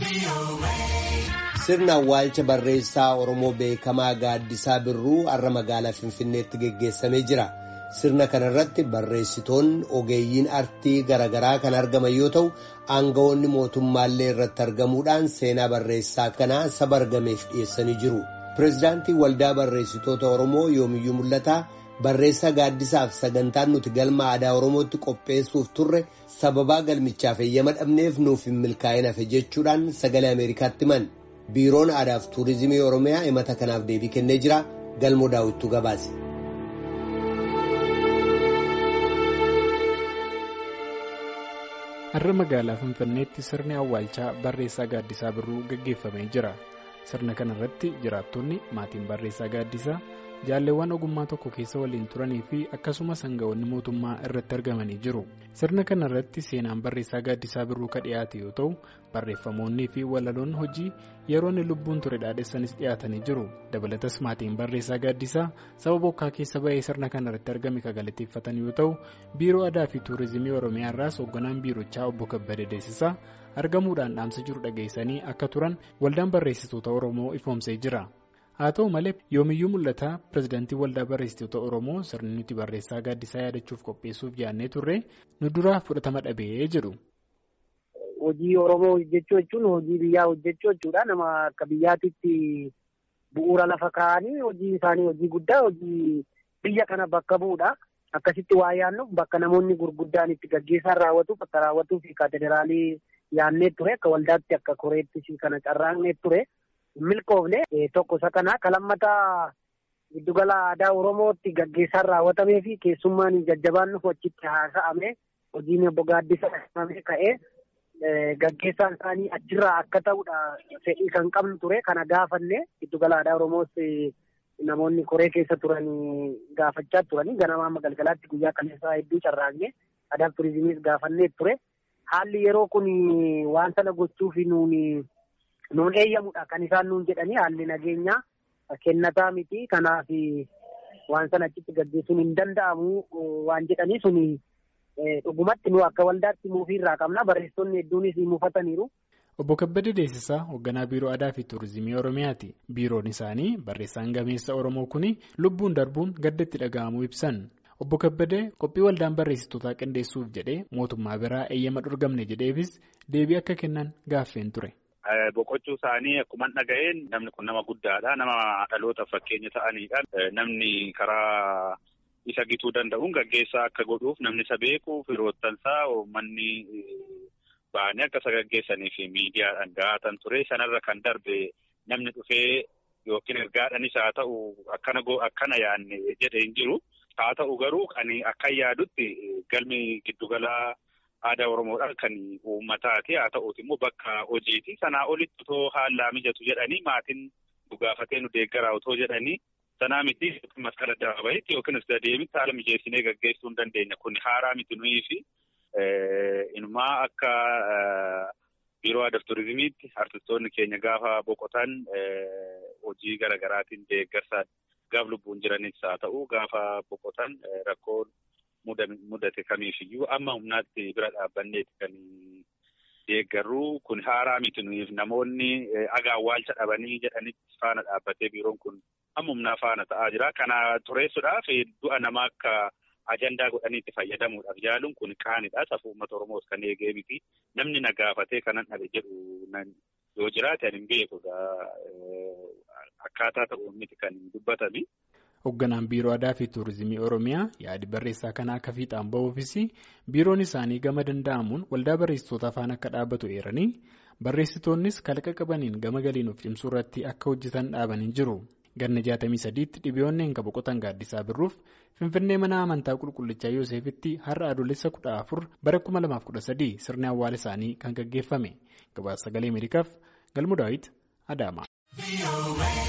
Sirna awwaalcha barreessaa Oromoo beekamaa Gaaddisaa Birruu har'a magaalaa Finfinneetti geggeessamee jira. Sirna kana irratti barreessitoonni ogeeyyiin artii garaagaraa kan argaman yoo ta'u, aangawoonni mootummaallee irratti argamuudhaan seenaa barreessaa kanaa saba argameef dhiyeessanii jiru. Pireezidaantii Waldaa Barreessitoota Oromoo Yoomiyyuu Mul'ataa barreessaa gaaddisaaf sagantaan nuti galma aadaa Oromootti qopheessuuf turre sababaa galmichaaf eeyyama dhabneef nuuf hin milkaa'in hafe jechuudhaan sagalee Ameerikaatti himan. Biiroon Aadaa fi Tuurizimii Oromiyaa himata kanaaf deebii kennee jira. Galmoo daawwittuu gabaase. Har'a magaalaa Finfinneetti sirni awwaalchaa barreessaa Gaaddisaa Birruu gaggeeffamee jira. Sirna kana irratti jiraattonni maatiin barreessaa Gaaddisaa jaalleewwan ogummaa tokko keessa waliin turanii fi akkasumas aangawoonni mootummaa irratti argamanii jiru. Sirna kana irratti seenaan barreessaa Gaaddisaa Birruu kan dhiyaate yoo ta'u, barreeffamoonnii fi walaloon hojii yeroo inni lubbuun ture dhaadheessanis dhiyaatanii jiru. Dabalatas maatiin barreessaa Gaaddisaa saba bokkaa keessa ba'ee sirna kana irratti argame kan galateeffatan yoo ta'u, biiroo aadaa fi tuurizimii Oromiyaa irraas hoogganaan biirochaa obbo Kabbadee Deessisaa argamuudhaan dhaamsa jiru dhageessanii akka turan waldaan barreessitoota Oromoo ifoomsee jira. haa ta'u malee yoomiyyuu mul'ataa pireezidaantii waldaa barreessitoota oromoo sirni nuti barreessaa gaaddisaa yaadachuuf qopheessuuf yaadnee turre nu duraa fudhatama dhabee jedhu. Hojii oromoo hojjechuu jechuun hojii biyyaa hojjechuu jechuudha nama akka biyyaatitti bu'uura lafa kaa'anii hojii isaanii hojii guddaa hojii biyya kana bakka bu'uudha. Akkasitti waa yaadnuuf bakka namoonni gurguddaan itti gaggeessaan raawwatuuf akka raawwatuu fi kaatedraalii yaadnee ture akka waldaatti akka koreetti kana carraaqnee ture. milkoofne tokko isa kana kalammataa giddugala aadaa oromootti gaggeessaan raawwatamee fi keessummaan jajjabaan nuuf achitti haasa'ame hojiin obbo Gaaddisa himamee ka'ee gaggeessaan isaanii achirraa akka ta'udha fedhii kan qabnu ture kana gaafanne giddugala aadaa oromoos namoonni koree keessa turan gaafachaa turanii ganamaa magalgalaatti guyyaa kaleessaa hedduu carraaqne aadaa turizimiis gaafannee ture haalli yeroo kun waan sana gochuuf nuuni. nuun eeyyamudha kan isaan nuun jedhanii haalli nageenyaa kennataa miti kanaaf waan sana achitti gaggeessuun hin danda'amu waan jedhanii suni dhugumatti nu akka waldaatti muufiirraa qabna barreessonni hedduunis muufataniiru. Obbo Kabbadee Deessisaa hoogganaa biiroo aadaa fi tuurizimii Oromiyaati. Biiroon isaanii barreessaan gameessa Oromoo kuni lubbuun darbuun gaddatti dhaga'amuu ibsan. Obbo Kabbadee qophii waldaan barreessitootaa qindeessuuf jedhee mootummaa biraa eeyyama dhorgamne jedheefis deebii akka kennan gaaffeen ture. Boqochuu isaanii akkuma dhaga'een namni kun nama guddaadha. Nama dhalootaaf fakkeenya ta'anidha. Namni karaa isa gituu danda'uun gaggeessaa akka godhuuf namni isa beeku firoottansaa uummanni ba'anii akka isa gaggeessanii fi miidiyaadhaan gaafatan ture. Sanarra kan darbe namni dhufee yookiin ergaadhanis haa ta'u akkana akkana yaadne jedhee hin jiru. Haa ta'u garuu kan akka yaadutti galmi giddugala. Aadaa Oromoodhaan kan uummataati. Haa ta'uuti immoo bakka hojiiti. Sanaa olitti otoo haala mijatu jedhanii maatiin nu gaafatee nu deeggaraa otoo jedhanii sanaa miti masqala dabaabayitti yookiin deemitti haala mijeessinee gaggeessuu hin dandeenya. Kun haaraa miti nuyi fi inumaa akka biiroo aadaa fi turizimiitti artistoonni keenya gaafa boqotan hojii garaagaraatiin deeggarsa gaaf lubbuun jiranis haa ta'u gaafa boqotan rakkoon. mudate kamiifiyyuu amma humnaatti bira dhaabbanneeti kan deeggarru kun haaraa miti nuyiif namoonni awwaalcha dhabanii jedhanitti faana dhaabbatee biiroon kun amma humnaa faana ta'aa jira. Kana xureessuudhaaf du'a namaa akka ajandaa godhaniitti fayyadamuudhaaf yaaluun kun qaanidha. Safuu uummata Oromoos kan eegee miti. Namni na gaafatee kanan dhabe jedhu yoo jiraate ani hin beekudha. Akkaataa ta'uun miti kan dubbatami. Hoogganaan biiroo aadaa fi tuurizimii Oromiyaa yaadi barreessaa kana akka fiixaan ba'uufis biiroon isaanii gama danda'amuun waldaa barreessitoota afaan akka dhaabbatu eeranii barreessitoonnis kalaqa qabaniin gama galiin of cimsuu irratti akka hojjetan dhaabanii jiru. Ganna jaatamii sadiitti dhibeewwan akka boqotan gaaddisaa birruuf Finfinnee mana amantaa qulqullichaa Yoosefitti har'a adoolessa kudha afur bara kuma lamaaf kudha sadii sirni awwaala isaanii kan gaggeeffame. Gabaasa sagalee Ameerikaaf Galmoo Daawit Adaama.